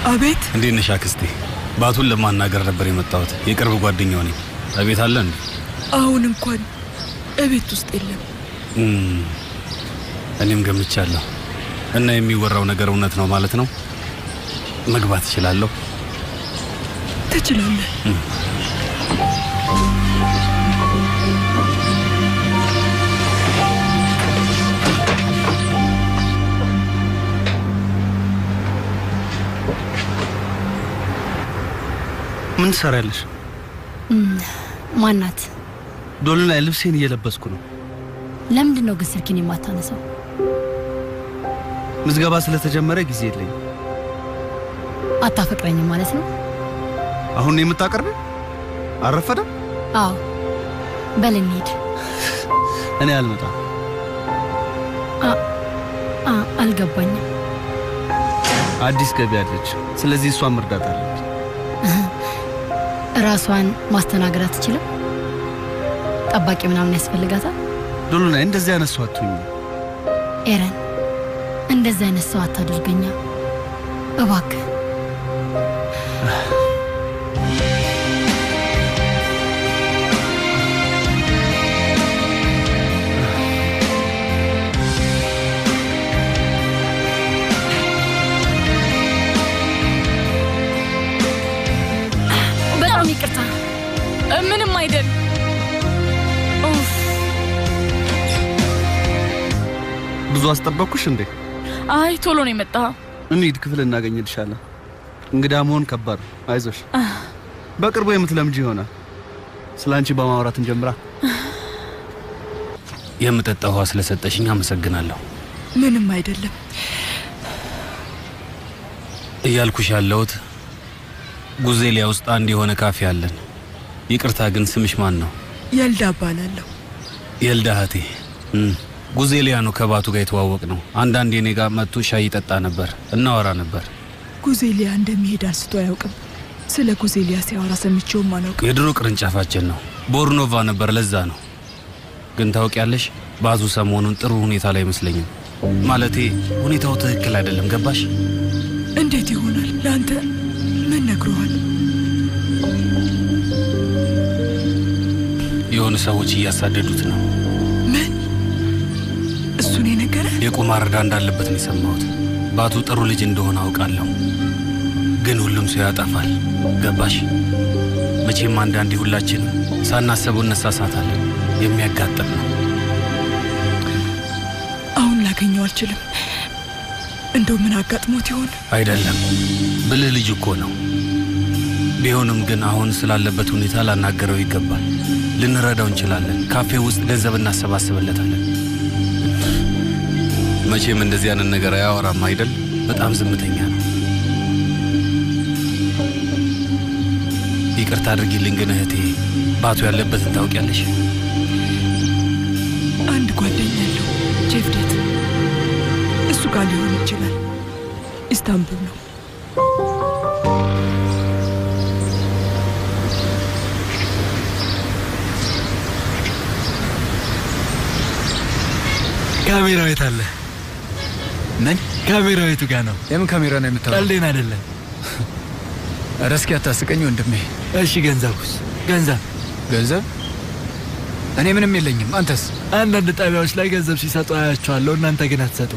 አቤት እንዴት ነሽ አክስቴ? ባቱን ለማናገር ነበር የመጣሁት። የቅርብ ጓደኛው ነኝ። እቤት አለ እንዴ? አሁን እንኳን እቤት ውስጥ የለም። እም፣ እኔም ገምቻለሁ። እና የሚወራው ነገር እውነት ነው ማለት ነው? መግባት እችላለሁ? ትችላለህ። ምን ትሰሪያለሽ? ማናት? ዶል ላይ ልብሴን እየለበስኩ ነው። ለምንድን ነው ግን ስልኬን የማታነሳው? ምዝገባ ስለተጀመረ ጊዜ የለኝም። አታፈቅረኝም ማለት ነው? አሁን ነው የምታቀርቢ? አረፈደም? አዎ፣ በል እንሂድ። እኔ አልመጣም። አ- አ- አልገባኝም። አዲስ ገቢ አለች። ስለዚህ እሷን መርዳት አለብኝ። ራሷን ማስተናገድ አትችልም? ጠባቂ ምናምን ያስፈልጋታል? ዶሎ ላይ እንደዚህ አይነት ሰው አትሁኝ። ኤረን፣ እንደዚህ አይነት ሰው አታደርገኛ እባክህ። በጣም ይቅርታ። ምንም አይደል። ኡፍ፣ ብዙ አስጠበቅኩሽ እንዴ? አይ ቶሎ ነው የመጣኸው። እንሂድ፣ ክፍል እናገኝልሻለን። እንግዳ መሆን ከባድ ነው። አይዞሽ፣ በቅርቡ የምትለምጂ ይሆናል። ስለ አንቺ በማውራት እንጀምራ። የምጠጣ ውሃ ስለሰጠሽኝ አመሰግናለሁ። ምንም አይደለም። እያልኩሽ ያለሁት ጉዜሊያ ውስጥ አንድ የሆነ ካፌ አለን። ይቅርታ ግን ስምሽ ማን ነው? የልዳ እባላለሁ። የልዳ እህቴ። እም፣ ጉዜሊያ ነው ከባቱ ጋር የተዋወቅ ነው። አንዳንድ የኔ ጋር መጥቶ ሻይ ይጠጣ ነበር፣ እናወራ ነበር። ጉዜሊያ እንደሚሄድ አንስቶ አያውቅም። ስለ ጉዜሊያ ሲያወራ ሰምቼውም አላውቅም። የድሮ ቅርንጫፋችን ነው። ቦርኖቫ ነበር፣ ለዛ ነው። ግን ታውቂያለሽ፣ ባዙ ሰሞኑን ጥሩ ሁኔታ ላይ አይመስለኝም። ማለቴ ሁኔታው ትክክል አይደለም። ገባሽ? እንዴት ይሆናል? ለአንተ ምን ነግሮሃል? የሆኑ ሰዎች እያሳደዱት ነው። ምን? እሱን የነገረ የቁማር ዕዳ እንዳለበት ነው የሰማሁት። ባቱ ጥሩ ልጅ እንደሆነ አውቃለሁ፣ ግን ሁሉም ሰው ያጠፋል። ገባሽ? መቼም አንዳንዴ ሁላችንም ሳናሰበው እነሳሳታለን። የሚያጋጥም ነው። አሁን ላገኘው አልችልም። እንደው ምን አጋጥሞት ይሆን? አይደለም ብልህ ልጅ እኮ ነው። ቢሆንም ግን አሁን ስላለበት ሁኔታ ላናገረው ይገባል። ልንረዳው እንችላለን። ካፌ ውስጥ ገንዘብ እናሰባስብለታለን። መቼም እንደዚህ አይነት ነገር አያወራም አይደል? በጣም ዝምተኛ ነው። ይቅርታ አድርጊልኝ ግን እህቴ፣ ባቱ ያለበትን ታውቂያለሽ? አንድ ጓደኛ ያለው ጄፍዴት፣ እሱ ጋር ሊሆን ይችላል። ኢስታንቡል ነው። ካሜራው የት አለ? ምን ካሜራው የቱ ጋር ነው? የምን ካሜራ ነው የምታወራው? ቀልዴን አይደለም። ኧረ እስኪ አታስቀኝ ወንድሜ። እሺ ገንዘቡስ? ገንዘብ ገንዘብ? እኔ ምንም የለኝም። አንተስ? አንዳንድ ጣቢያዎች ላይ ገንዘብ ሲሰጡ አያቸዋለሁ። እናንተ ግን አትሰጡ።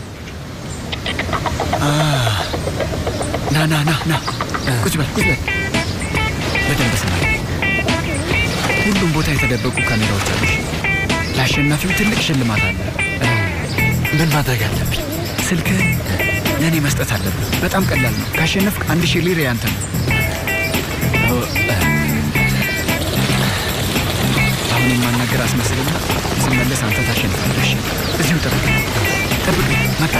ና ና ና ና፣ ቁጭ በል ቁጭ በል። በደንብ ስማ። ሁሉም ቦታ የተደበቁ ካሜራዎች አሉ። ለአሸናፊው ትልቅ ሽልማት አለ። ምን ማድረግ አለብኝ? ስልክህን ለእኔ መስጠት አለብህ። በጣም ቀላል ነው። ካሸነፍክ አንድ ሺህ ሊር ያንተ ነው። አሁን የማናገር አስመስልና ስመለስ አንተ ታሸንፋለህ። እሺ? እዚሁ ጠብቅ ጠብቅ። መጣ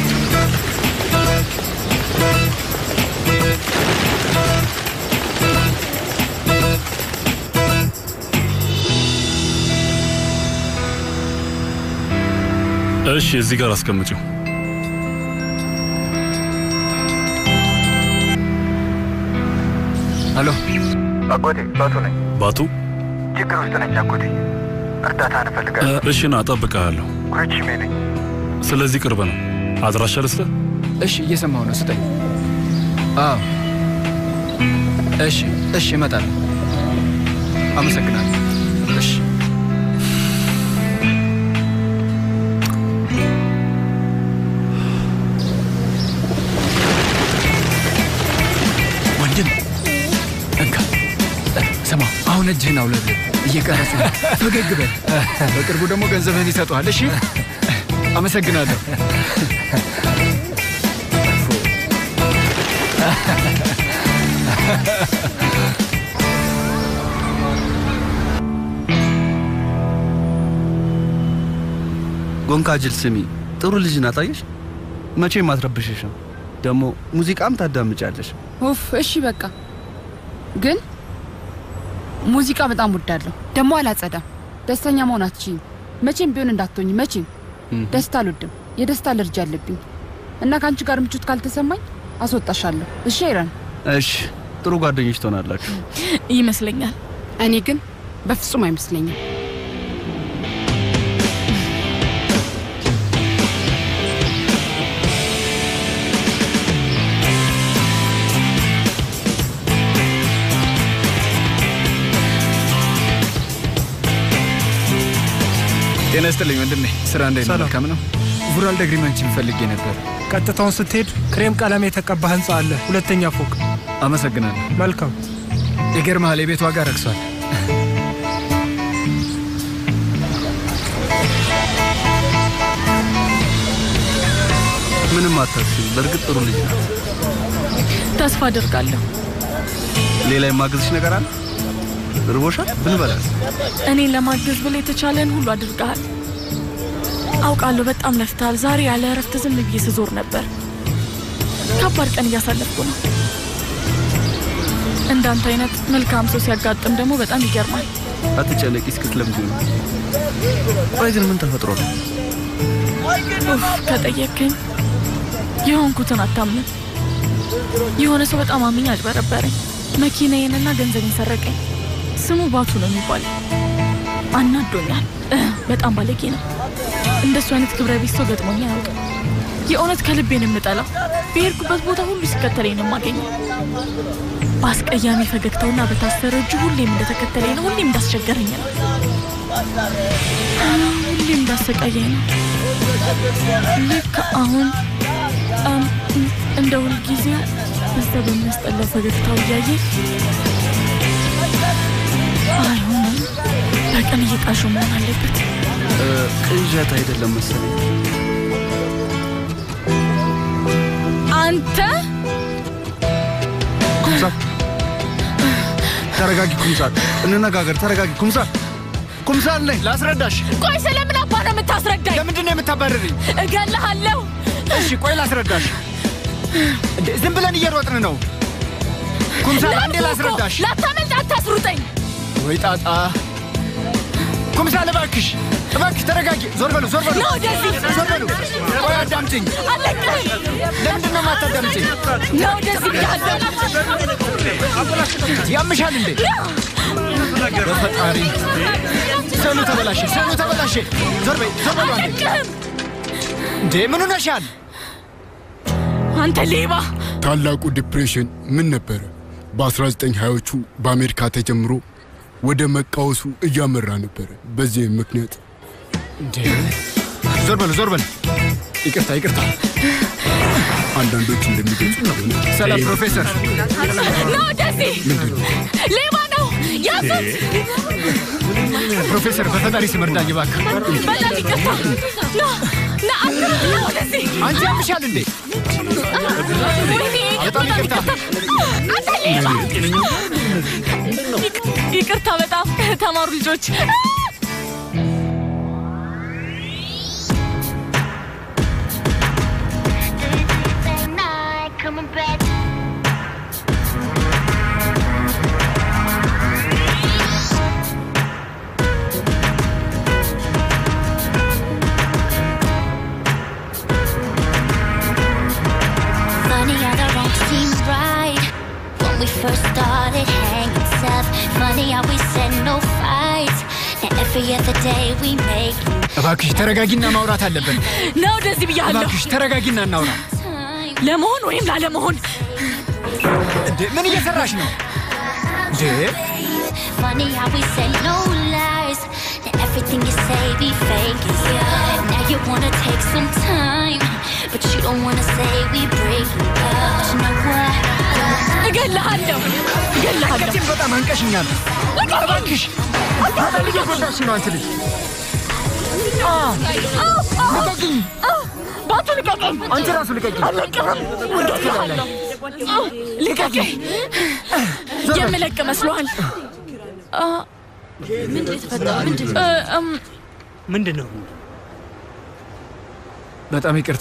እሺ፣ እዚህ ጋር አስቀምጪው። ሄሎ፣ አጎቴ ባቱ ነኝ። ባቱ ችግር ውስጥ ነኝ አጎቴ፣ እርዳታ እ፣ እንፈልጋለሁ። እሺ ና እጠብቅሃለሁ። ኩርቺሜ ነኝ። ስለዚህ ቅርብ ነው። አድራሻ ልስጥህ? እሺ፣ እየሰማሁ ነው። ስጠኝ። አዎ። እሺ፣ እሺ፣ እመጣለሁ። አመሰግናለሁ። እሺ። ወንድም እንካ፣ ስማ፣ አሁን እጅህን አውለብልብ፣ እየቀረጹ ነው። ፈገግ በል። በቅርቡ ደግሞ ገንዘብህን ይሰጡሃል። እሺ፣ አመሰግናለሁ። ጎንካጅል ስሚ፣ ጥሩ ልጅ ናት። አየሽ፣ መቼም አትረብሽሽም። ደግሞ ሙዚቃም ታዳምጫለሽ። ኡፍ እሺ በቃ ግን ሙዚቃ በጣም ወዳለሁ። ደግሞ አላጸዳም። ደስተኛ መሆን አትችይም። መቼም ቢሆን እንዳትሆኝ። መቼም ደስታ አልወድም። የደስታ አለርጂ አለብኝ እና ከአንቺ ጋር ምቾት ካልተሰማኝ አስወጣሻለሁ። እሺ አይረን? እሺ፣ ጥሩ ጓደኞች ትሆናላችሁ። ይመስለኛል። እኔ ግን በፍጹም አይመስለኝም። ጤና ይስጥልኝ ወንድሜ። ስራ እንዴት ነው? ሰላም። መልካም ነው። ቡራል ደግሪመንችን ፈልጌ ነበር። ቀጥታውን ስትሄድ ክሬም ቀለም የተቀባ ህንፃ አለ፣ ሁለተኛ ፎቅ። አመሰግናለሁ። መልካም። ይገርምሃል፣ የቤት ዋጋ ረክሷል። ምንም አታስቢ። በእርግጥ ጥሩ ልጅ ናት። ተስፋ አድርጋለሁ። ሌላ የማግዝሽ ነገር አለ? ርቦሻል? ብንበላል? እኔን ለማገዝ ብለህ የተቻለን ሁሉ አድርገሃል። አውቃለሁ በጣም ለፍተሃል። ዛሬ ያለ እረፍት ዝም ብዬ ስዞር ነበር። ከባድ ቀን እያሳለፍኩ ነው። እንዳንተ አይነት መልካም ሰው ሲያጋጥም ደግሞ በጣም ይገርማል። አትጨነቂ፣ እስክትለምጂ ነው። ቆይ ግን ምን ተፈጥሮ ነው? ኡፍ ከጠየቅከኝ የሆንኩትን አታምንም። የሆነ ሰው በጣም አምኝ አጭበረበረኝ። መኪናዬንና ገንዘቤን ሰረቀኝ። ስሙ ባቱ ነው የሚባለው። አናዶኛል። እ፣ በጣም ባለጌ ነው። እንደሱ አይነት ክብረ ቢስ ሰው ገጥሞኝ አያውቅም። የእውነት ከልቤን የምጠላው በሄድኩበት ቦታ ሁሉ ሲከተለኝ ነው የማገኘው። በአስቀያሚ ፈገግታውና በታሰረ እጁ ሁሌም እንደተከተለኝ ነው። ሁሌም እንዳስቸገረኝ ነው። ሁሌም እንዳሰቃየኝ ነው። ልክ አሁን እም፣ እንደ ሁልጊዜ በዛ በሚያስጠላው ፈገግታው እያየ አይሆንም፣ በቀን እየቃሹ መሆን አለበት። እ፣ ቅዠት አይደለም መሰለኝ። አንተ ኩምሳ ተረጋጊ። ኩምሳ እንነጋገር። ተረጋጊ። ኩምሳ ኩምሳ አለኝ ላስረዳሽ። ቆይ ስለምን አባ ነው የምታስረዳኝ? ለምንድን ነው የምታባርሪኝ? እገልሃለሁ። እሺ ቆይ ላስረዳሽ። እንዴ ዝም ብለን እየሮጥን ነው። ኩምሳል አንዴ ለምን እኮ ላስረዳሽ። ላታመልጥ፣ አታስሩጠኝ። ወይ ጣጣ። ኩምሳል እባክሽ እባክሽ ተረጋጊ። ዞር በሉ ዞር በሉ ና ወደዚህ። ዞር በሉ። ቆይ አዳምጪኝ። አለቅህም። ለምንድን ነው የማታዳምጪኝ? ና ወደዚህ ብያለሁ። ያምሻል እንዴ? በፈጣሪ ሰሉ ተበላሸ፣ ሰሉ ተበላሸ። ዞር በይ ዞር በሉ አንዴ። አለቅህም። እንዴ ምን ሆነሻል? አንተ ሌባ። ታላቁ ዲፕሬሽን ምን ነበረ? በ1920ዎቹ በአሜሪካ ተጀምሮ ወደ መቃወሱ እያመራ ነበረ። በዚህም ምክንያት እንዴ ዞር በሉ ዞር በሉ። ይቅርታ ይቅርታ። አንዳንዶች እንደሚገልጹ ከሆነ ሰላም ፕሮፌሰር። ና ወደዚህ። ሌባ ነው። ያዙት። ፕሮፌሰር በፈጣሪ ስም እርዳኝ እባክህ። በጣም ይቅርታ። ና ና አትሩጥ። ና ወደዚህ። አንቺ ያምሻል እንዴ? ወይኔ በጣም ይቅርታ። አንተ ሌባ። ይቅ- ይቅርታ በጣም ተማሩ ልጆች። Funny how the wrong seems right when we first started hanging tough. Funny how we said no fights. Now every other day we make እባክሽ ተረጋጊና ማውራት አለብን። ና ወደዚህ ብያለሁ። እባክሽ ተረጋጊና እናውራ። time. ለመሆን ወይም ላለመሆን እንዴ ምን እየሰራሽ ነው እንዴ? Funny how we say no lies. And everything you say be fake. Yeah. Now you wanna take some time. But you don't wanna say we breaking up. But you know what? እገልሃለሁ እገልሃለሁ። አንገቴን በጣም አንቀሽኛል። እባክሽ በጣም እየጎዳሽ ነው አንቺ ልጅ። ልቀቂኝ! ባቱ ልቀቀኝ! አንቺ ራሱ ልቀቂኝ! አልለቅህም! ልቀቀኝ! የምለቅ መስሎሃል? አ፣ ምንድን የተፈጠረው? ምንድን እ፣ እም፣ ምንድን ነው? በጣም ይቅርታ።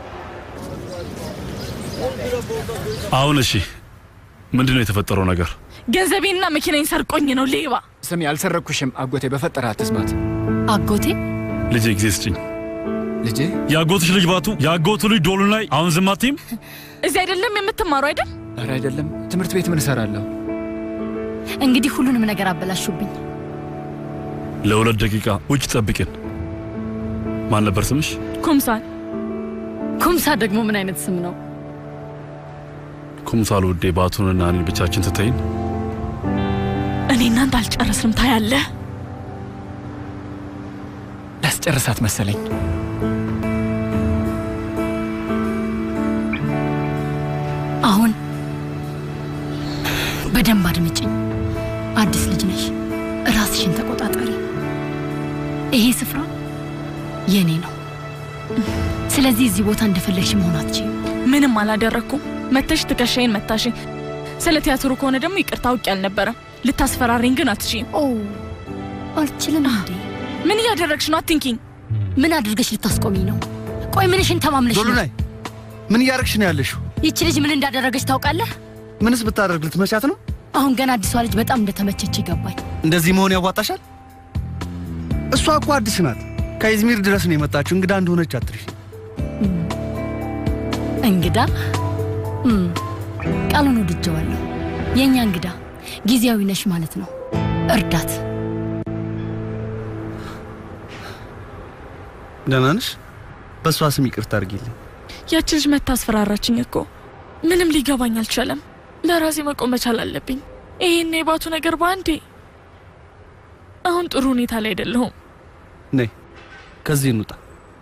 አሁን እሺ፣ ምንድን ነው የተፈጠረው ነገር? ገንዘቤንና መኪናዬን ሰርቆኝ ነው ሌባ። ስሚ፣ አልሰረኩሽም አጎቴ። በፈጠረ አትስማት። አጎቴ ልጄ ጊዜ ስጭኝ። ልጄ የአጎትሽ ልጅ ባቱ፣ የአጎቱ ልጅ ዶሉ ላይ አሁን ዝም አትይም? እዚህ አይደለም የምትማሩ አይደል? ኧረ አይደለም፣ ትምህርት ቤት ምን እሰራለሁ? እንግዲህ ሁሉንም ነገር አበላሹብኝ። ለሁለት ደቂቃ ውጭ ጠብቂን። ማን ነበር ስምሽ? ኩምሳል ኩምሳ ደግሞ ምን አይነት ስም ነው? ኩምሳል ውዴ፣ ባቱንና እኔን ብቻችን ትተይን። እኔ እናንተ አልጨረስንም። ታያለህ። ላስጨርሳት መሰለኝ። አሁን በደንብ አድምጭኝ። አዲስ ልጅ ነሽ፣ ራስሽን ተቆጣጠሪ። ይሄ ስፍራ የኔ ነው። ስለዚህ እዚህ ቦታ እንደፈለግሽ መሆን አትችይም። ምንም አላደረግኩም። መተሽ ትከሻዬን መታሽ። ስለ ቲያትሩ ከሆነ ደግሞ ይቅርታ አውቄ አልነበረም። ልታስፈራሪኝ ግን አትችይም። ኦ አልችልም እንዴ? ምን እያደረግሽ ነው? አትንኪኝ። ምን አድርገሽ ልታስቆሚኝ ነው? ቆይ ምንሽን ተማምነሽ ነው? ዶሉናይ ምን እያደረግሽ ነው ያለሽው? ይቺ ልጅ ምን እንዳደረገች ታውቃለህ? ምንስ ብታደርግ ልትመቻት ነው? አሁን ገና አዲሷ ልጅ በጣም እንደተመቸች ይገባኝ። እንደዚህ መሆን ያዋጣሻል? እሷ እኮ አዲስ ናት። ከኢዝሚር ድረስ ነው የመጣችው። እንግዳ እንደሆነች አትርሽ። እንግዳ እም፣ ቃሉን ወድጀዋለሁ። የእኛ እንግዳ ጊዜያዊ ነሽ ማለት ነው። እርዳት። ደህና ነሽ? በእሷ ስም ይቅርታ አድርጊልኝ። ያቺ ልጅ መታ አስፈራራችኝ እኮ። ምንም ሊገባኝ አልቻለም። ለራሴ መቆም መቻል አለብኝ። ይሄን የባቱ ነገር በአንዴ አሁን ጥሩ ሁኔታ ላይ አይደለሁም። ነይ ከዚህ እንውጣ።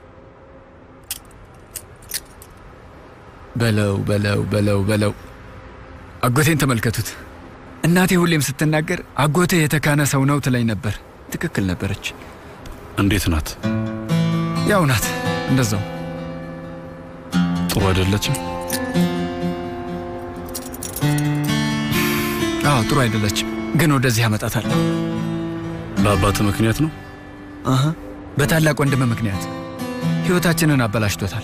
በለው በለው በለው በለው። አጎቴን ተመልከቱት። እናቴ ሁሌም ስትናገር አጎቴ የተካነ ሰው ነው ትለኝ ነበር። ትክክል ነበረች። እንዴት ናት? ያው ናት፣ እንደዛው ጥሩ አይደለችም? አዎ ጥሩ አይደለችም፣ ግን ወደዚህ አመጣታለሁ። በአባት ምክንያት ነው? አሀ በታላቅ ወንድም ምክንያት ህይወታችንን አበላሽቶታል።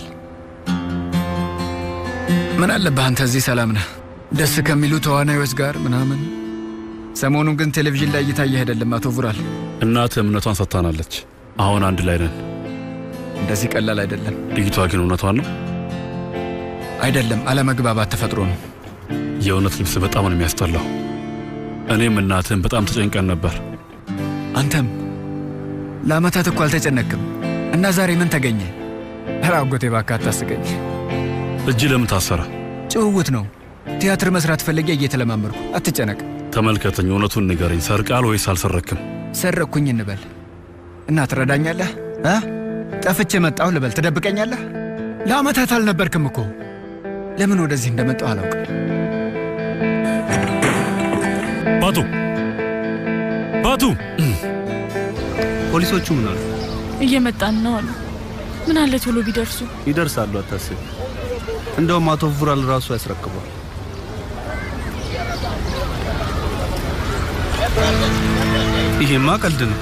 ምን አለብህ አንተ እዚህ ሰላም ነህ፣ ደስ ከሚሉ ተዋናዮች ጋር ምናምን። ሰሞኑን ግን ቴሌቪዥን ላይ እየታየህ አይደለም አቶ ቡራል። እናትህ እምነቷን ሰጥታናለች። አሁን አንድ ላይ ነን። እንደዚህ ቀላል አይደለም። ልጅቷ ግን እውነቷን ነው? አይደለም፣ አለመግባባት ተፈጥሮ ነው። የእውነት ልብስ በጣም ነው የሚያስጠላው። እኔም እናትህን በጣም ተጨንቀን ነበር። አንተም ለአመታት እኮ አልተጨነቅም እና ዛሬ ምን ተገኘ? ኧረ አጎቴ እባክህ አታስቀኝ። እጅ ለምን ታሰረ? ጭውውት ነው። ቲያትር መስራት ፈልጌ እየተለማመድኩ። አትጨነቅ። ተመልከተኝ፣ እውነቱን ንገረኝ። ሰርቃል ወይስ አልሰረክም? ሰረቅኩኝ እንበል እና ትረዳኛለህ እ ጠፍቼ መጣሁ ልበል ትደብቀኛለህ? ለአመታት አልነበርክም እኮ። ለምን ወደዚህ እንደመጣሁ አላውቅም። ባቱ ባቱ፣ ፖሊሶቹ ምን አሉ? እየመጣን ነው አሉ። ምን አለ ቶሎ ቢደርሱ። ይደርሳሉ፣ አታስብ። እንደውም አቶ ቡራል ራሱ ያስረክቧል። ይሄማ ቀልድ ነው።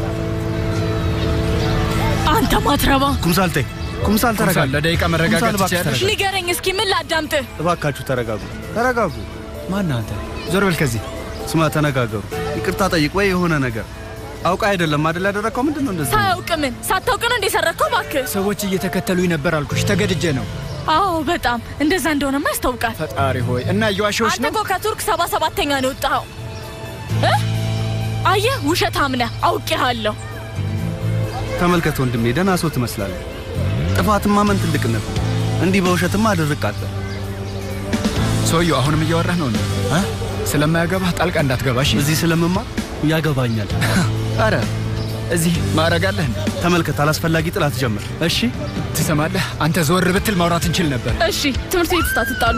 አንተ ማትረባ ኩምሳል ተይ፣ ኩምሳል ተረጋጋ። ኩምሳል፣ ለደቂቃ መረጋጋት ኩምሳል እባክሽ ትችያለሽ? ተረጋጊ። ንገረኝ እስኪ ምን ላዳምጥህ? እባካችሁ ተረጋጉ፣ ተረጋጉ። ማን አንተ? ዞር በል ከዚህ። ስማ፣ ተነጋገሩ፣ ይቅርታ ጠይቅ ወይ የሆነ ነገር አውቃ አይደለም አይደል ያደረግከው? ምንድን ነው እንደዚህ? ሳያውቅ ምን ሳታውቅ ነው እንደ ሰረከው? እባክህ ሰዎች እየተከተሉኝ ነበር አልኩሽ። ተገድጄ ነው። አዎ በጣም እንደዛ እንደሆነማ ያስታውቃል። ፈጣሪ ሆይ እና እየዋሸሁሽ አንተ ነው። እኮ ከቱርክ ሰባ ሰባተኛ ነው የወጣኸው እ? አየህ ውሸታም ነህ፣ አውቄሃለሁ። ተመልከት ወንድሜ፣ ደህና ሰው ትመስላለህ። ጥፋትማ ምን ትልቅነት ነው? እንዲህ በውሸትማ አድርቃለህ። ሰውየው አሁንም እያወራህ ነው እንዴ? ስለማያገባህ ጣልቃ እንዳትገባሽ። እዚህ ስለምማር ያገባኛል። አረ እዚህ ማዕረግ አለህ እንዴ? ተመልከት፣ አላስፈላጊ ጥላት ጀምር። እሺ ትሰማለህ? አንተ ዞር ብትል ማውራት እንችል ነበር። እሺ ትምህርት ቤት ውስጥ አትጣሉ።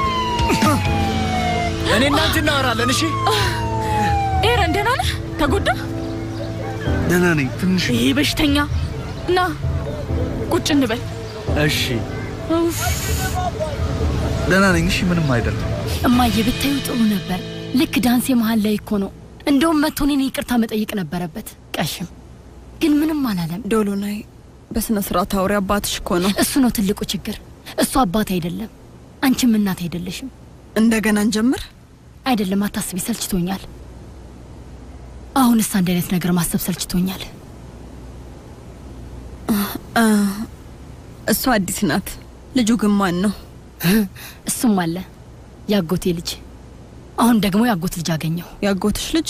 እኔ እናንተ እናወራለን። እሺ ኤረን ደህና ነህ? ተጎዳ? ደህና ነኝ። ትንሽ ይሄ በሽተኛ እና ቁጭ እንበል። እሺ ኡፍ፣ ደህና ነኝ። እሺ ምንም አይደለም። እማዬ ብታዩ ጥሩ ነበር። ልክ ዳንሴ መሀል ላይ እኮ ነው። እንደውም መጥቶ እኔን ይቅርታ መጠየቅ ነበረበት። ቀሽም ግን ምንም አላለም። ዶሎናይ በስነ ስርዓት አውሪ። አባትሽ እኮ ነው። እሱ ነው ትልቁ ችግር። እሱ አባት አይደለም፣ አንቺም እናት አይደለሽም። እንደገና እንጀምር። አይደለም፣ አታስቢ፣ ሰልችቶኛል። አሁንስ አንድ አይነት ነገር ማሰብ ሰልችቶኛል። አ፣ እሷ አዲስ ናት። ልጁ ግን ማን ነው? እሱም አለ ያጎቴ ልጅ። አሁን ደግሞ ያጎት ልጅ አገኘው። ያጎትሽ ልጅ?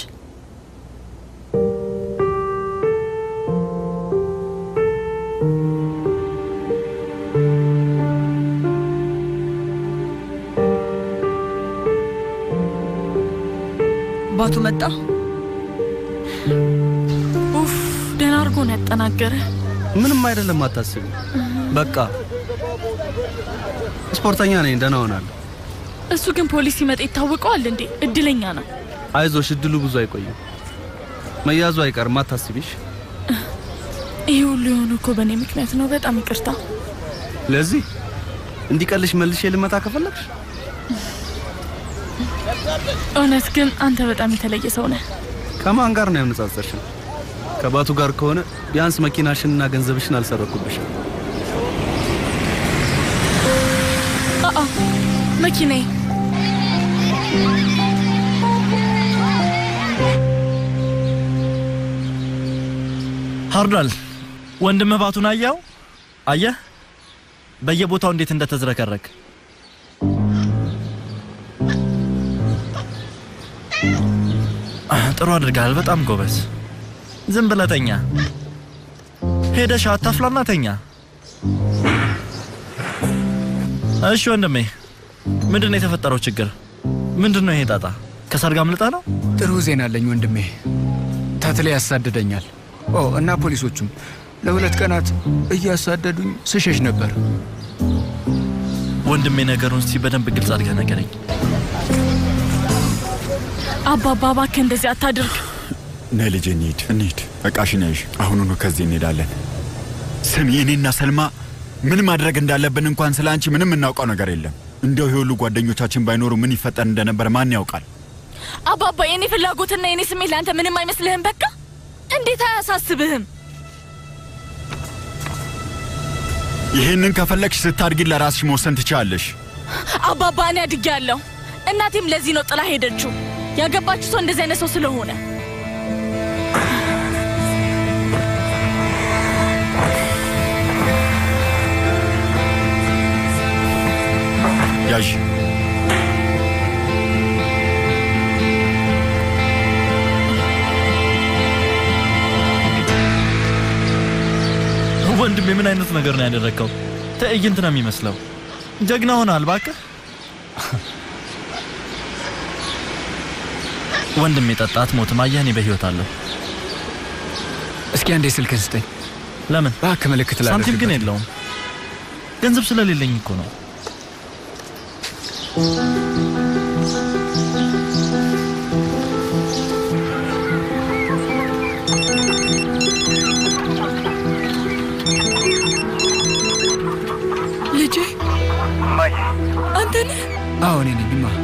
ባቱ መጣ። ኡፍ፣ ደህና አድርጎ ነው ያጠናገረ። ምንም አይደለም፣ አታስቢ። በቃ ስፖርተኛ ነኝ፣ ደህና ሆናለሁ። እሱ ግን ፖሊስ ሲመጣ ይታወቀዋል እንዴ? እድለኛ ነው። አይዞሽ፣ እድሉ ብዙ አይቆይም። መያዙ አይቀርም፣ አታስቢሽ። ይህ ሁሉ የሆኑ እኮ በእኔ ምክንያት ነው። በጣም ይቅርታ። ለዚህ እንዲቀልሽ መልሼ ልመታ ከፈለግሽ እውነት ግን አንተ በጣም የተለየ ሰው ነህ። ከማን ጋር ነው ያነጻጸርሽን? ከባቱ ጋር ከሆነ ቢያንስ መኪናሽንና ገንዘብሽን አልሰረኩብሽም። አአ መኪናዬ ሃርዳል ወንድምህ ባቱን አየኸው? አየህ በየቦታው እንዴት እንደተዝረከረክ። ጥሩ አድርገሃል። በጣም ጎበዝ። ዝም ብለህ ተኛ። ሄደሽ አታፍላና ተኛ። እሺ ወንድሜ፣ ምንድን ነው የተፈጠረው ችግር? ምንድን ነው ይሄ ጣጣ? ከሰርግ አምልጠህ ነው? ጥሩ ዜና አለኝ ወንድሜ። ተትሌ ያሳድደኛል። ኦ እና ፖሊሶቹም ለሁለት ቀናት እያሳደዱኝ ስሸሽ ነበር። ወንድሜ ነገሩን እስቲ በደንብ ግልጽ አድርገህ ነገረኝ። አባባ እባክህ እንደዚህ አታድርግ። ነይ ልጄ እንሂድ እንሂድ። እቃሽን ያዥ። አሁኑኑ ከዚህ እንሄዳለን። ስሚ፣ እኔና ሰልማ ምን ማድረግ እንዳለብን እንኳን ስለ አንቺ ምንም እናውቀው ነገር የለም። እንደው የሁሉ ጓደኞቻችን ባይኖሩ ምን ይፈጠር እንደነበር ማን ያውቃል? አባባ የኔ ፍላጎትና የኔ ስሜት ለአንተ ምንም አይመስልህም? በቃ እንዴት አያሳስብህም? ይህንን ከፈለግሽ ስታድጊ ለራስሽ መወሰን ትችላለሽ። አባባ እኔ አድጌያለሁ። እናቴም ለዚህ ነው ጥላ ሄደችው። ያገባችሁ ሰው እንደዚህ አይነት ሰው ስለሆነ ያዥ። ወንድሜ ምን አይነት ነገር ነው ያደረግከው? ትዕይንት ነው የሚመስለው። ጀግና ሆናል እባክህ። ወንድሜ ጠጣ፣ አትሞትም። አየህ እኔ በህይወት አለሁ። እስኪ አንዴ ስልክን ስጠኝ። ለምን? እባክህ ምልክት ሳንቲም ላደርግበት ግን የለውም። ገንዘብ ስለሌለኝ እኮ ነው። ልጄ አንተ ነህ? አዎ እኔ ነኝ። ማ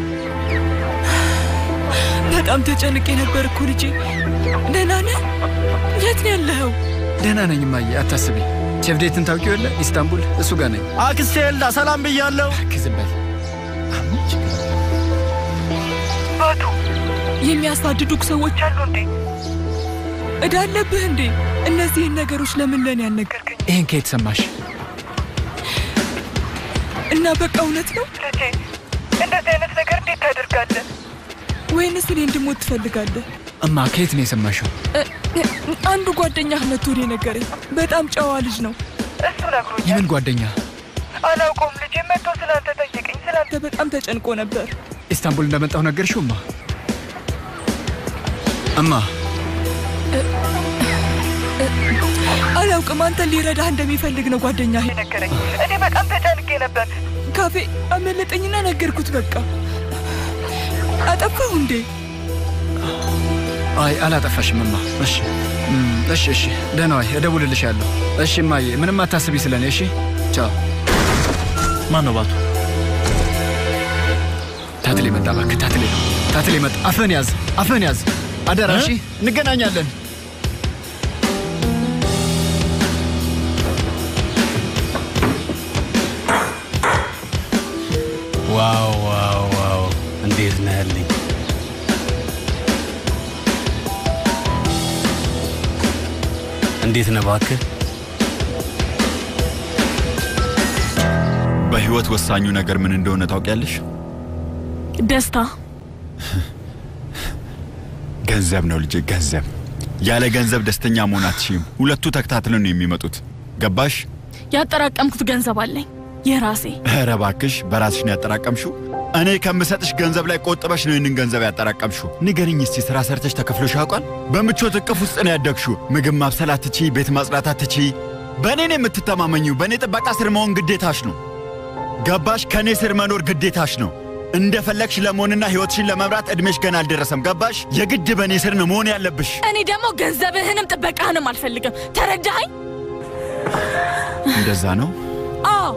በጣም ተጨንቄ ነበር እኮ ልጄ። ደህና ነህ? የት ነው ያለኸው? ደህና ነኝ እማዬ፣ አታስቢ። ቼፍዴትን ታውቂው የለ ኢስታንቡል፣ እሱ ጋር ነኝ። አክስቴ ኤልዳ ሰላም ብያለሁ። ዝም በል። ባቱ የሚያሳድዱክ ሰዎች አሉ እንዴ? እዳ አለብህ እንዴ? እነዚህን ነገሮች ለምን ለኔ ያልነገርከኝ? ይህን ከየት ሰማሽ? እና በቃ እውነት ነው ልጄ? እንደዚህ አይነት ነገር እንዴት ታደርጋለህ? ወይንስ እኔ እንድሞት ትፈልጋለህ? እማ ከየት ነው የሰማሽው? እ- እ- አንዱ ጓደኛህ መጥቶ ነው የነገረኝ። በጣም ጨዋ ልጅ ነው። እሱ ነግሮኛል። የምን ጓደኛ? አላውቀውም ልጄ። መጥቶ ስላንተ ጠየቀኝ። ስላንተ በጣም ተጨንቆ ነበር። ኢስታንቡል እንደመጣሁ ነገርሽው እማ? እማ አላውቅም፣ አንተን ሊረዳህ እንደሚፈልግ ነው ጓደኛ ነገረኝ። እኔ በጣም ተጨንቄ ነበር። ካፌ አመለጠኝና ነገርኩት። በቃ አጠፋሁ እንዴ? አይ አላጠፋሽም እማ። እሺ እም፣ እሺ እሺ፣ ደህና ዋይ፣ እደውልልሻለሁ። እሺ እማዬ፣ ምንም አታስቢ ስለኔ። እሺ ቻው። ማን ነው ባቱ? ታትሌ መጣ። እባክህ ታትሌ ነው፣ ታትሌ መጣ። አፍህን ያዝ፣ አፍህን ያዝ፣ አደራ። እሺ እንገናኛለን። ዋው ዋው ዋው! እንዴት ነህ ያለኝ እንዴት ነህ እባክህ? በህይወት ወሳኙ ነገር ምን እንደሆነ ታውቂያለሽ? ደስታ ገንዘብ ነው ልጄ፣ ገንዘብ። ያለ ገንዘብ ደስተኛ መሆን አትችይም። ሁለቱ ተከታትለው ነው የሚመጡት። ገባሽ? ያጠራቀምኩት ገንዘብ አለኝ የራሴ። ኧረ እባክሽ በራስሽ ነው ያጠራቀምሽው? እኔ ከምሰጥሽ ገንዘብ ላይ ቆጥበሽ ነው ይህንን ገንዘብ ያጠራቀምሽው። ንገርኝ እስቲ ስራ ሰርተሽ ተከፍሎሽ ያውቃል? በምቾት እቅፍ ውስጥ ነው ያደግሽው። ምግብ ማብሰል አትችይ፣ ቤት ማጽዳት አትችይ። በእኔ ነው የምትተማመኚው። በእኔ ጥበቃ ስር መሆን ግዴታሽ ነው። ገባሽ? ከእኔ ስር መኖር ግዴታሽ ነው። እንደፈለግሽ ለመሆንና ሕይወትሽን ለመምራት ዕድሜሽ ገና አልደረሰም። ገባሽ? የግድ በእኔ ስር ነው መሆን ያለብሽ። እኔ ደግሞ ገንዘብህንም ጥበቃህንም አልፈልግም። ተረዳኸኝ? እንደዛ ነው። አዎ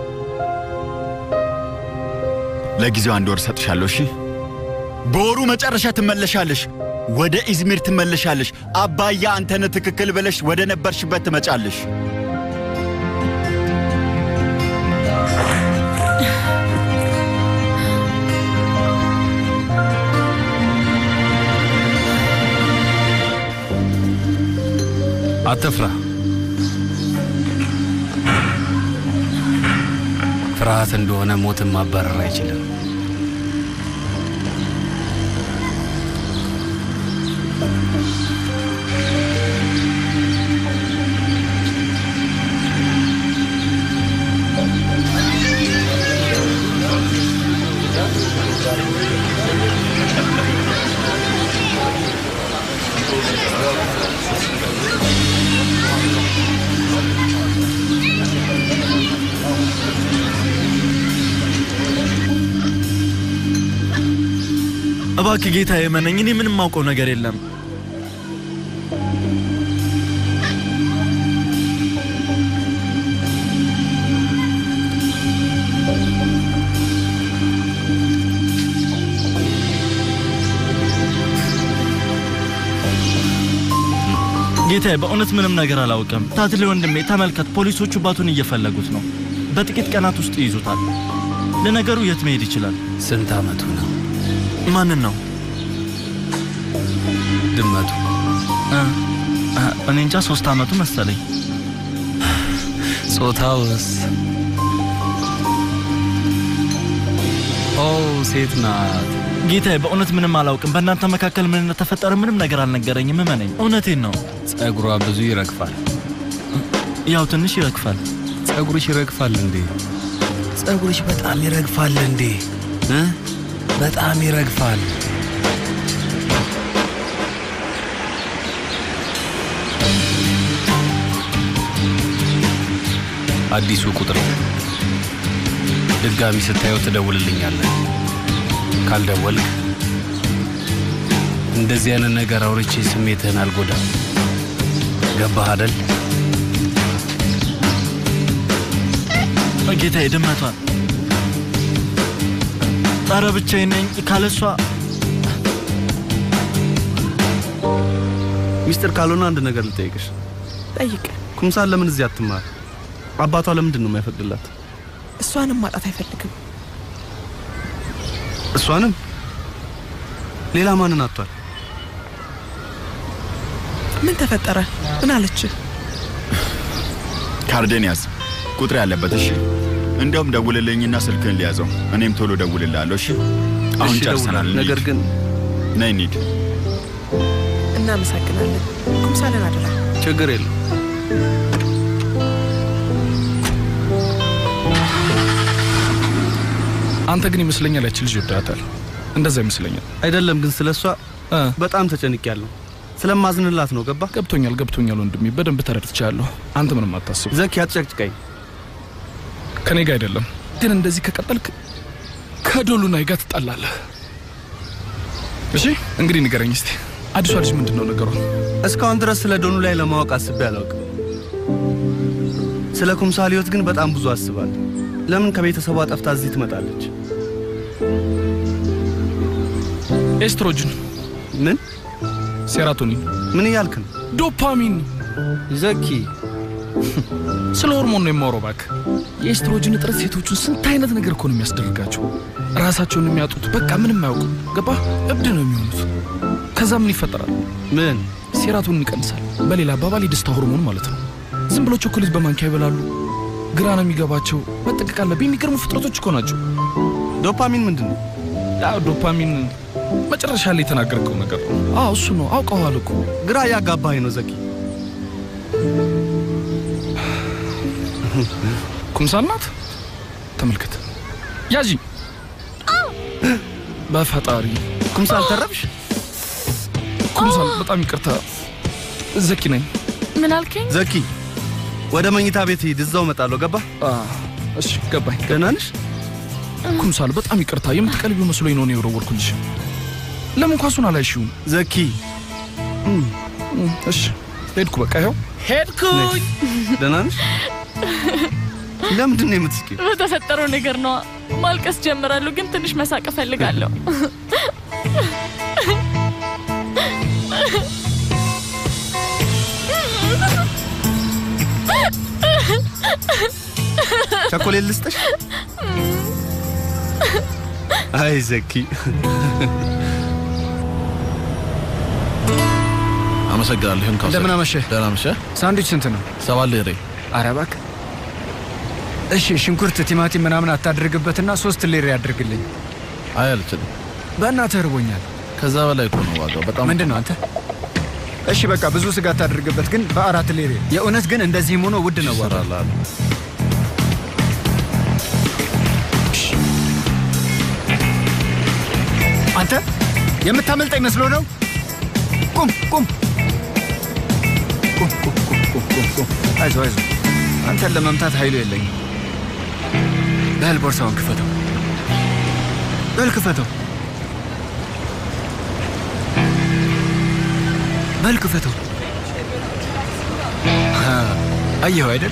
ለጊዜው አንድ ወር ሰጥሻለሁ። እሺ፣ በወሩ መጨረሻ ትመለሻለሽ። ወደ ኢዝሚር ትመለሻለሽ። አባያ አንተነ ትክክል ብለሽ ወደ ነበርሽበት ትመጫለሽ። አትፍራ። ፍርሃት እንደሆነ ሞትን ማባረር አይችልም። እባክህ ጌታ የመነኝ። እኔ ምንም ማውቀው ነገር የለም። ጌታዬ በእውነት ምንም ነገር አላውቅም። ታትሌ ወንድሜ ተመልከት፣ ፖሊሶቹ ባቱን እየፈለጉት ነው። በጥቂት ቀናት ውስጥ ይይዙታል። ለነገሩ የት መሄድ ይችላል? ስንት ዓመቱ ነው? ማንን ነው? ድመቱ እ እ እኔ እንጃ ሶስት ዓመቱ መሰለኝ። ጾታውስ? ኦ ሴት ናት። ጌታዬ በእውነት ምንም አላውቅም። በእናንተ መካከል ምን እንደተፈጠረ ምንም ነገር አልነገረኝም። እመነኝ፣ እውነቴን ነው። ጸጉሯ ብዙ ይረግፋል። ያው ትንሽ ይረግፋል። ጸጉርሽ ይረግፋል እንዴ? ጸጉርሽ በጣም ይረግፋል እንዴ? እ? በጣም ይረግፋል። አዲሱ ቁጥር ድጋሚ ስታየው ትደውልልኛለህ። ካልደወልክ እንደዚህ አይነት ነገር አውርቼ ስሜትህን አልጎዳም። ገባህ አደል? ጌታዬ ድመቷን ኧረ ብቻዬን ነኝ ካለሷ ሚስጥር ካልሆነ አንድ ነገር ልጠይቅሽ። ጠይቅ። ኩምሳል ለምን እዚህ አትማር? አባቷ ለምንድን ነው የማይፈቅድላት? እሷንም ማጣት አይፈልግም። እሷንም ሌላ ማንን አጥቷል? ምን ተፈጠረ? ምን አለች? ካርዴን ያዝ፣ ቁጥር ያለበት። እሺ፣ እንደውም ደውልልኝና ስልክህን ሊያዘው፣ እኔም ቶሎ ደውልልሃለሁ። እሺ፣ አሁን እሺ፣ ጨርሰናል። እደውላለሁ። ነገር እንሂድ። ግን ነይ እንሂድ። እናመሰግናለን። ኩምሳለን አደራ። ችግር የለም። አንተ ግን ይመስለኛል ያቺ ልጅ ወዳታል። እንደዛ ይመስለኛል። አይደለም ግን ስለሷ በጣም ተጨንቄያለሁ። ስለማዝንላት ነው። ገባ? ገብቶኛል፣ ገብቶኛል ወንድሜ፣ በደንብ ተረድቻለሁ። አንተ ምንም አታስብ። ዘኪ አትጨቅጭቀኝ። ከኔ ጋር አይደለም ግን እንደዚህ ከቀጠልክ ከዶሉናይ ጋር ትጣላለህ። እሺ እንግዲህ ንገረኝ እስቲ አዲሷ ልጅ ምንድን ነው ነገሯ? እስካሁን ድረስ ስለ ዶኑ ላይ ለማወቅ አስቤ አላውቅም። ስለ ኩምሳል ህይወት ግን በጣም ብዙ አስባለሁ። ለምን ከቤተሰቧ ጠፍታ እዚህ ትመጣለች? ኤስትሮጅን፣ ምን ሴራቶኒን፣ ምን እያልክ ነው? ዶፓሚን። ዘኪ ስለ ሆርሞን ነው የማወራው እባክህ። የኤስትሮጅን እጥረት ሴቶቹን ስንት አይነት ነገር እኮ ነው የሚያስደርጋቸው። ራሳቸውን የሚያጡት በቃ ምንም አያውቁም። ገባ? እብድ ነው የሚሆኑት። ከዛ ምን ይፈጠራል? ምን ሴራቶኒን ይቀንሳል። በሌላ አባባል የደስታ ሆርሞን ማለት ነው። ዝም ብሎ ቾኮሌት በማንኪያ ይበላሉ። ግራ ነው የሚገባቸው። መጠንቀቅ አለብህ። የሚገርሙ ፍጥረቶች እኮ ናቸው። ዶፓሚን ምንድን ነው? አዎ ዶፓሚን መጨረሻ ላይ የተናገርከው ነገር ነው። አዎ እሱ ነው። አውቀዋል እኮ ግራ እያጋባኸኝ ነው ዘኪ። ኩምሳል ናት። ተመልከት፣ ያዢ። በፈጣሪ ኩምሳል ተረብሽ። ኩምሳል በጣም ይቅርታ። ዘኪ ነኝ። ምን አልከኝ? ዘኪ ወደ መኝታ ቤት ሂድ፣ እዛው እመጣለሁ። ገባ? እሺ ገባኝ። ደህና ነሽ? ኩምሳል በጣም ይቅርታ። የምትቀልቢው መስሎኝ ነው እኔ የወረወርኩልሽ። ለምን ኳሱን አላይሽውም? ዘኪ እሺ ሄድኩ። በቃ ይኸው ሄድኩኝ። ደህና ነሽ? ለምንድን ነው የምትስቂው? በተፈጠረው ነገር ነዋ። ማልቀስ ጀምራለሁ፣ ግን ትንሽ መሳቅ እፈልጋለሁ። ቸኮሌት ልስጥሽ? አይ ዘኪ አመሰግናለሁ። ይሁን ካሰ እንደምን አመሸህ? ደህና አመሸህ። ሳንዱች ስንት ነው? ሰባት ሊሬ። ኧረ እባክህ። እሺ ሽንኩርት፣ ቲማቲም ምናምን አታድርግበትና ሶስት ሊሬ ያድርግልኝ። አይ አልችልም። በእናትህ እርቦኛል። ከዛ በላይ እኮ ነው ዋጋው። በጣም ምንድን ነው አንተ? እሺ በቃ ብዙ ስጋ አታድርግበት፣ ግን በአራት ሊሬ። የእውነት ግን እንደዚህም ሆኖ ውድ ነው ዋጋው። ይሰራል። አንተ የምታመልጠኝ መስሎ ነው? ቁም ቁም ቁም ቁም ቁም ቁም ቁም ቁም። አይዞህ አይዞህ፣ አንተን ለመምታት ኃይሉ የለኝም። በል ቦርሳውን ክፈተው፣ በል ክፈተው፣ በል ክፈተው። አ፣ አየኸው አይደል?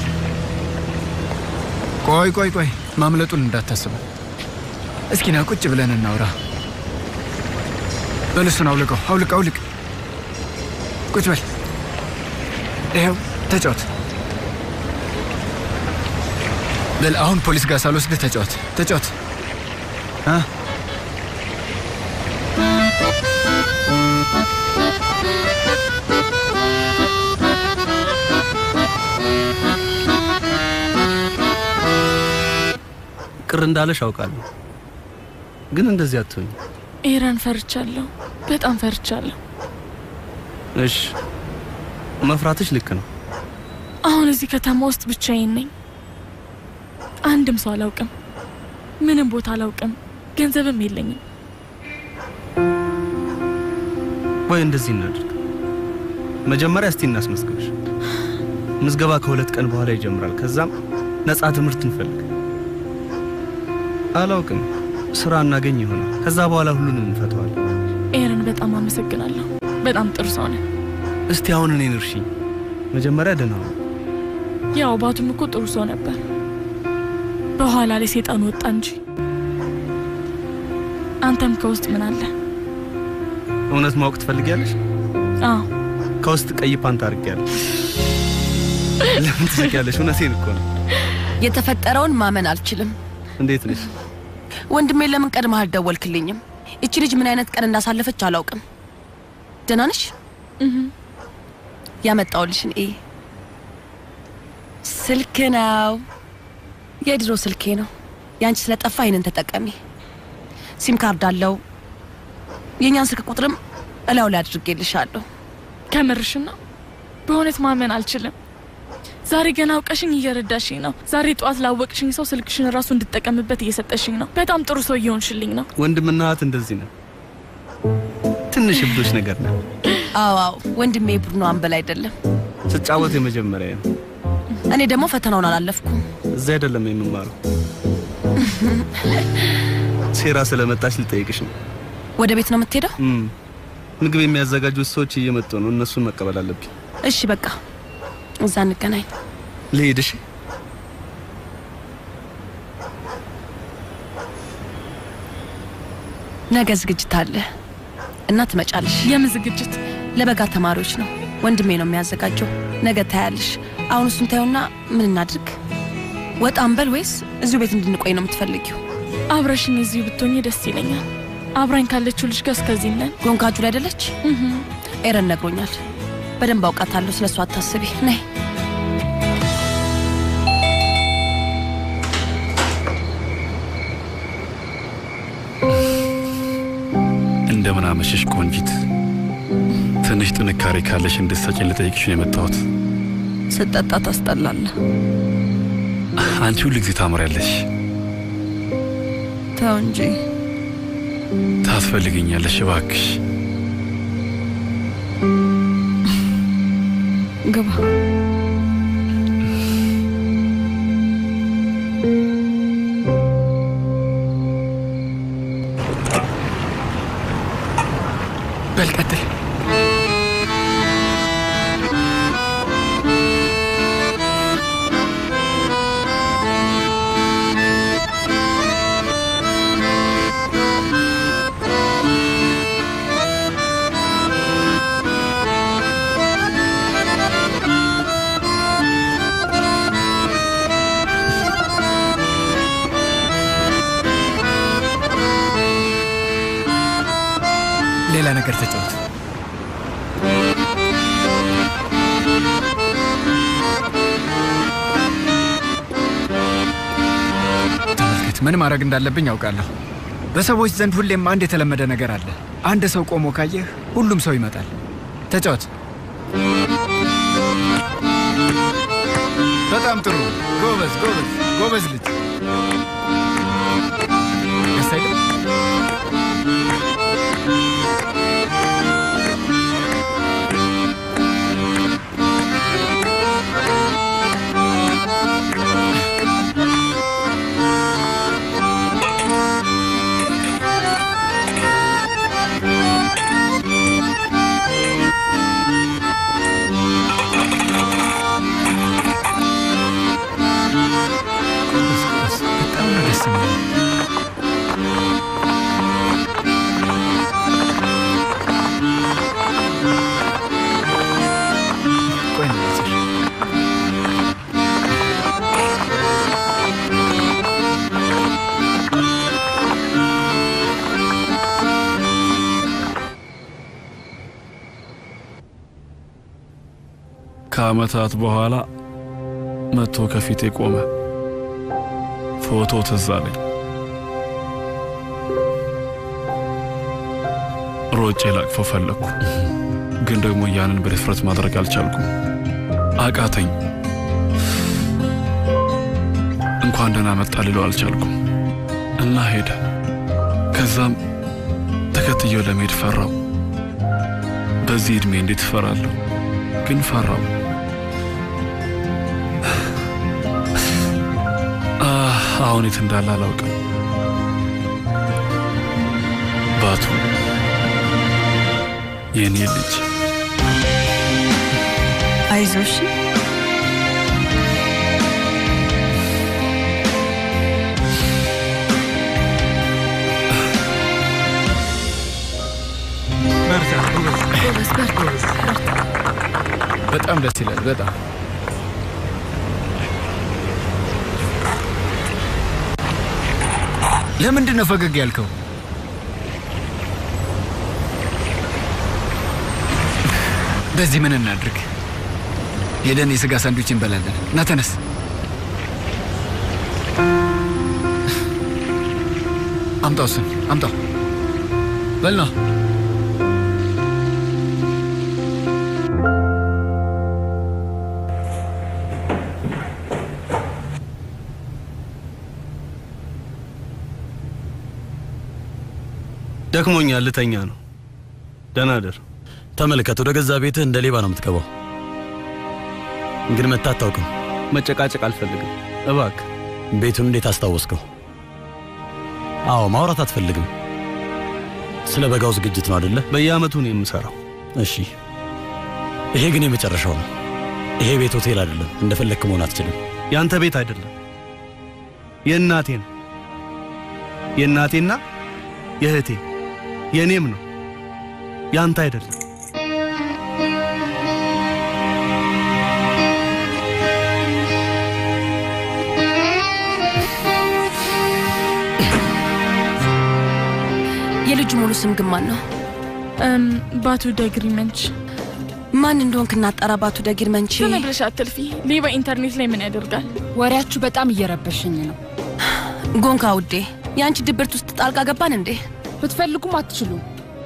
ቆይ ቆይ ቆይ፣ ማምለጡን እንዳታስበው። እስኪ ና ቁጭ ብለን እናውራ። በል እሱን አውልቀው፣ አውልቅ አውልቅ። ቁጭ በል። ይኸው ተጫወት። በል አሁን ፖሊስ ጋር ሳልወስድህ ተጫወት፣ ተጫወት። አ? ቅር እንዳለሽ አውቃለሁ፣ ግን እንደዚህ አትሆኝ። ኤረን ፈርቻለሁ፣ በጣም ፈርቻለሁ። እሺ መፍራትሽ ልክ ነው። አሁን እዚህ ከተማ ውስጥ ብቻዬን ነኝ። አንድም ሰው አላውቅም፣ ምንም ቦታ አላውቅም፣ ገንዘብም የለኝም። ወይ እንደዚህ እናድርግ። መጀመሪያ እስቲ እናስመዝግብሽ። ምዝገባ ከሁለት ቀን በኋላ ይጀምራል። ከዛም ነፃ ትምህርት እንፈልግ። አላውቅም፣ ስራ እናገኝ ይሆናል። ከዛ በኋላ ሁሉንም እንፈተዋለን። ኤረን በጣም አመሰግናለሁ። በጣም ጥሩ ሰው ነህ። እስቲ አሁን እኔን እርሺኝ። መጀመሪያ ደህና ነው። ያው ባቱም እኮ ጥሩ ሰው ነበር። በኋላ ላይ ሴጣን ወጣ እንጂ። አንተም ከውስጥ ምን አለ? እውነት ማወቅ ትፈልጊያለሽ? አዎ ከውስጥ ቀይ ፓንት አድርጌያለሁ። ለምን ትስቂያለሽ? እውነቴን እኮ ነው። የተፈጠረውን ማመን አልችልም። እንዴት ነሽ? ወንድሜ ለምን ቀድመህ አልደወልክልኝም? እቺ ልጅ ምን አይነት ቀን እንዳሳለፈች አላውቅም። ደህና ነሽ? ያመጣውልሽን እይ። ስልክ ነው፣ የድሮ ስልኬ ነው። ያንቺ ስለጠፋ ይህንን ተጠቀሚ። ሲም ካርድ አለው። የእኛን ስልክ ቁጥርም እላው ላይ አድርጌልሻለሁ። ከምርሽ ነው? በእውነት ማመን አልችልም። ዛሬ ገና አውቀሽኝ እየረዳሽኝ ነው። ዛሬ ጠዋት ላወቅሽኝ ሰው ስልክሽን ራሱ እንድጠቀምበት እየሰጠሽኝ ነው። በጣም ጥሩ ሰው እየሆንሽልኝ ነው። ወንድምና እህት እንደዚህ ነው። ትንሽ እብዶች ነገር ነው። አዎ አዎ፣ ወንድሜ ቡድኑ አንበል አይደለም። ስጫወት የመጀመሪያ ነው። እኔ ደግሞ ፈተናውን አላለፍኩም። እዚህ አይደለም የምማረው። ሴራ ስለመጣች ልጠይቅሽ ነው። ወደ ቤት ነው የምትሄደው? እም፣ ምግብ የሚያዘጋጁት ሰዎች እየመጡ ነው። እነሱን መቀበል አለብኝ። እሺ በቃ እዛ እንገናኝ። ልሄድ? እሺ። ነገ ዝግጅት አለ እና ትመጫለሽ። የምን ዝግጅት? ለበጋ ተማሪዎች ነው። ወንድሜ ነው የሚያዘጋጀው። ነገ ታያለሽ። አሁን እሱን ታዩና ምን እናድርግ? ወጣ እንበል ወይስ እዚሁ ቤት እንድንቆይ ነው የምትፈልጊው? አብረሽኝ እዚሁ ብትሆኚ ደስ ይለኛል። አብራኝ ካለችው ልጅ ጋር እስከዚህ ነን። ጎንካጁ ላይ አይደለች? ኤረን ነግሮኛል። በደንብ አውቃታለሁ። ስለ እሱ አታስቢ። ነይ እንደምን አመሸሽ ቆንጂት። ትንሽ ጥንካሬ ካለሽ እንድትሰጪኝ ልጠይቅሽ ነው የመጣሁት። ስጠጣ ታስጠላለህ። አንቺ ሁል ጊዜ ታምሪያለሽ። ተው እንጂ ታስፈልግኛለሽ እባክሽ። ግባ። በል ቀጥል። ሌላ ነገር ተጫወት። ተመልከት፣ ምን ማድረግ እንዳለብኝ ያውቃለሁ። በሰዎች ዘንድ ሁሌም አንድ የተለመደ ነገር አለ። አንድ ሰው ቆሞ ካየህ ሁሉም ሰው ይመጣል። ተጫወት። በጣም ጥሩ። ጎበዝ፣ ጎበዝ፣ ጎበዝ ልጅ። ደስ አይልም? በጣም ነው ደስ የሚለው። ቆይ ነው ያዘሽ። ከዓመታት በኋላ መጥቶ ከፊቴ ቆመ። ፎቶ ትዝ አለኝ። ሮጬ ላቅፎ ፈለግኩ፣ ግን ደግሞ ያንን በድፍረት ማድረግ አልቻልኩም። አቃተኝ። እንኳን ደህና መጣ ልለው አልቻልኩም እና ሄደ። ከዛም ተከትየው ለመሄድ ፈራው። በዚህ ዕድሜ እንዴት እፈራለሁ? ግን ፈራው። አህ፣ አሁን የት እንዳለ አላውቅም። ባቱ የኔ ልጅ አይዞሽ። ጎበዝ፣ በርታ። በጣም ደስ ይላል። በጣም ለምንድን ነው ፈገግ ያልከው? በዚህ ምን እናድርግ? ሄደን የስጋ ሳንዱች እንበላለን። ና ተነስ። አምጣው፣ እሱን አምጣው። በል ና። ደክሞኛል፣ ልተኛ ነው። ደህና ደር። ተመልከት፣ ወደ ገዛ ቤትህ እንደ ሌባ ነው የምትገባው። ግን መታ አታውቅም። መጨቃጨቅ አልፈልግም፣ እባክህ። ቤቱን እንዴት አስታወስከው? አዎ፣ ማውራት አትፈልግም። ስለ በጋው ዝግጅት ነው አይደለ? በየአመቱ ነው የምሰራው። እሺ፣ ይሄ ግን የመጨረሻው ነው። ይሄ ቤት ሆቴል አይደለም። እንደፈለግክ መሆን አትችልም። ያንተ ቤት አይደለም፣ የእናቴ ነው። የእናቴና የእህቴ የእኔም ነው፣ ያንተ አይደለም። የልጁ ሙሉ ስም ግን ማን ነው? ባቱ ደግሪ መንች። ማን እንደሆንክ እናጣራ። ባቱ ደግሪ መንች። ዝም ብለሽ አትልፊ። ሌባ ኢንተርኔት ላይ ምን ያደርጋል? ወሬያችሁ በጣም እየረበሸኝ ነው። ጎንካ ውዴ፣ የአንቺ ድብርት ውስጥ ጣልቃ ገባን እንዴ? ብትፈልጉም አትችሉም።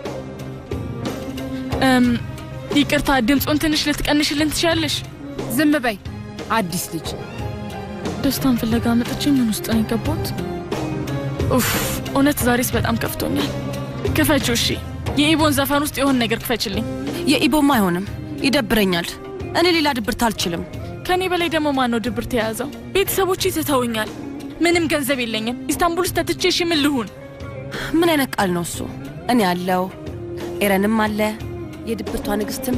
ይቅርታ፣ ድምፁን ትንሽ ልትቀንሽልን ትችላለሽ? ዝም በይ አዲስ ልጅ። ደስታን ፍለጋ መጥቼ ምን ውስጥ ነው የገባሁት? ኡፍ፣ እውነት ዛሬስ በጣም ከፍቶኛል። ክፈችው። እሺ፣ የኢቦን ዘፈን ውስጥ የሆነ ነገር ክፈችልኝ። የኢቦማ አይሆንም፣ ይደብረኛል። እኔ ሌላ ድብርት አልችልም። ከእኔ በላይ ደግሞ ማን ነው ድብርት የያዘው? ቤተሰቦቼ ትተውኛል። ምንም ገንዘብ የለኝም። ኢስታንቡል ውስጥ ተትቼ እሺ ምን ልሁን? ምን አይነት ቃል ነው እሱ? እኔ አለው፣ ኤረንም አለ፣ የድብርቷ ንግስትም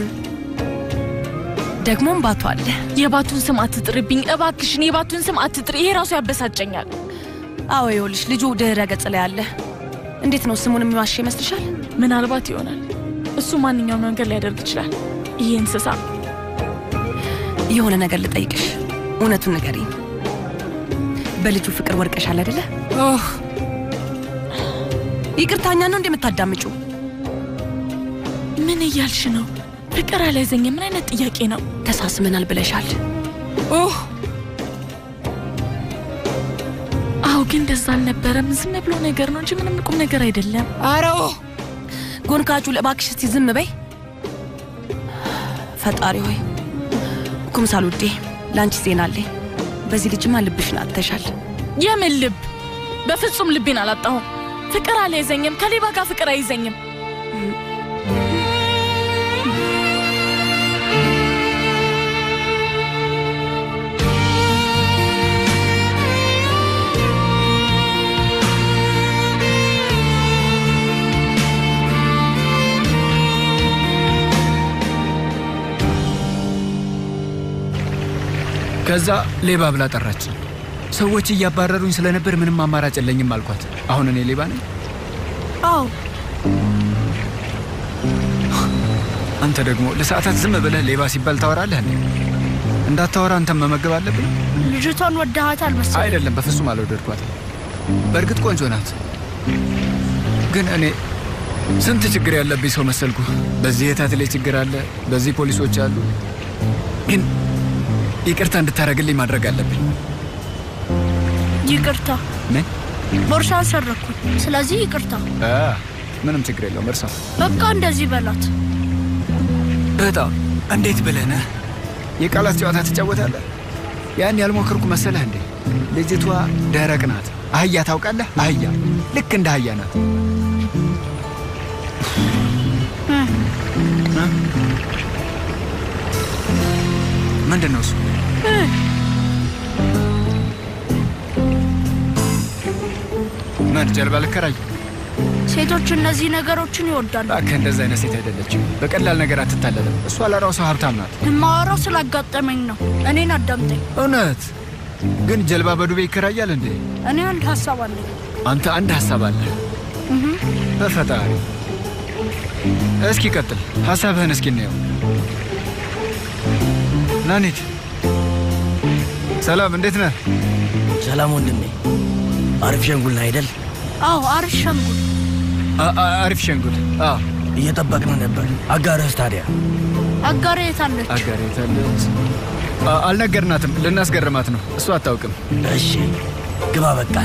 ደግሞም ባቱ አለ። የባቱን ስም አትጥርብኝ እባክሽን፣ የባቱን ስም አትጥሪ። ይሄ ራሱ ያበሳጨኛል። አዎ ይኸውልሽ፣ ልጁ ድህረ ገጽ ላይ አለ። እንዴት ነው ስሙን የሚዋሽ ይመስልሻል? ምናልባት ይሆናል። እሱ ማንኛውም ነገር ሊያደርግ ይችላል። ይሄ እንስሳ የሆነ ነገር ልጠይቅሽ፣ እውነቱን ንገሪኝ። በልጁ ፍቅር ወድቀሻል አይደለ? ይቅርታኛ ነው እንደምታዳምጩ? ምን እያልሽ ነው? ፍቅር አልያዘኝ። ምን አይነት ጥያቄ ነው? ተሳስመናል ብለሻል። ኦህ አዎ፣ ግን እንደዛ አልነበረም። ዝም ብሎ ነገር ነው እንጂ ምንም ቁም ነገር አይደለም። አረ ጎንካጩ፣ ለባክሽ እስቲ ዝም በይ። ፈጣሪ ሆይ ኩምሳል ውዴ፣ ለአንቺ ዜና አለኝ። በዚህ ልጅማ ልብሽን አጥተሻል። የምን ልብ? በፍጹም ልቤን አላጣሁም። ፍቅር አልያዘኝም። ከሌባ ጋር ፍቅር አይዘኝም። ከዛ ሌባ ብላ ጠራችን። ሰዎች እያባረሩኝ ስለነበር ምንም አማራጭ የለኝም አልኳት። አሁን እኔ ሌባ ነኝ? አዎ። አንተ ደግሞ ለሰዓታት ዝም ብለህ ሌባ ሲባል ታወራለህ እንዴ? እንዳታወራ አንተም መመገብ አለብን። ልጅቷን ወደሃታል መሰለኝ። አይደለም፣ በፍጹም አልወደድኳትም። በእርግጥ ቆንጆ ናት፣ ግን እኔ ስንት ችግር ያለብኝ ሰው መሰልኩ። በዚህ የታት ላይ ችግር አለ፣ በዚህ ፖሊሶች አሉ። ግን ይቅርታ እንድታደርግልኝ ማድረግ አለብኝ። ይቅርታ፣ ምን? ቦርሳን ሰረኩኝ። ስለዚህ ይቅርታ። አ፣ ምንም ችግር የለውም። እርሳ በቃ እንደዚህ በላት። በጣም እንዴት ብለህ ነህ? የቃላት ጨዋታ ትጫወታለህ? ያን ያልሞከርኩ መሰለህ እንዴ? ልጅቷ ደረቅ ናት። አህያ ታውቃለህ? አህያ ልክ እንደ አህያ ናት። ምንድን ነው እሱ? ምን ጀልባ ልከራይ? ሴቶች እነዚህ ነገሮችን ይወዳሉ። እባክህ እንደዛ አይነት ሴት አይደለችም። በቀላል ነገር አትታለልም። እሷ ለራሷ ሀብታም ናት። የማወራው ስላጋጠመኝ ነው። እኔን አዳምጠኝ። እውነት ግን ጀልባ በዱቤ ይከራያል እንዴ? እኔ አንድ ሀሳብ አለኝ። አንተ አንድ ሀሳብ አለ። እህ፣ በፈጣሪ እስኪ ቀጥል፣ ሀሳብህን እስኪ እናየው። ናኒት ሰላም፣ እንዴት ነህ? ሰላም ወንድሜ፣ አሪፍ ሸንጉል ነህ አይደል? አዎ፣ አሪፍ ሸንጉል። አ- አ- አሪፍ ሸንጉል። አዎ፣ እየጠበቅን ነበር። አጋርህስ ታዲያ? አጋሬ የታለች? አጋር የታለች? አ- አልነገርናትም። ልናስገርማት ነው። እሱ አታውቅም። እሺ ግባ በቃ።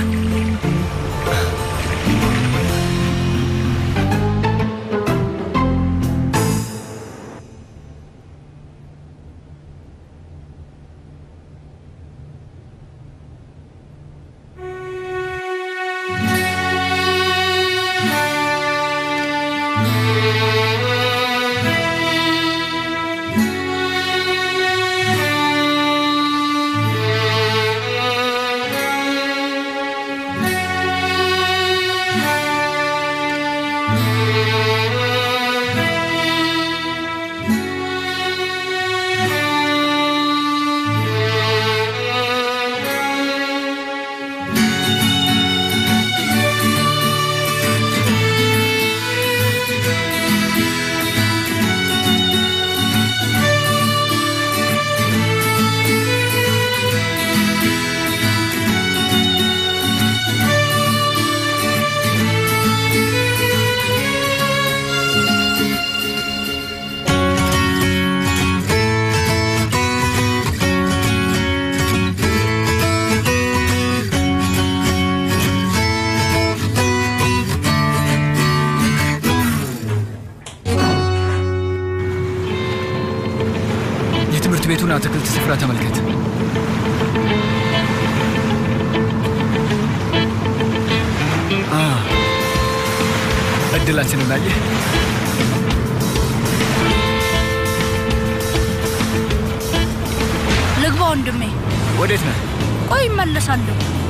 ቤቱን አትክልት ስፍራ ተመልከት። አ፣ እድላችንን አየህ። ልግባ ወንድሜ። ወዴት ነህ? ቆይ እመለሳለሁ።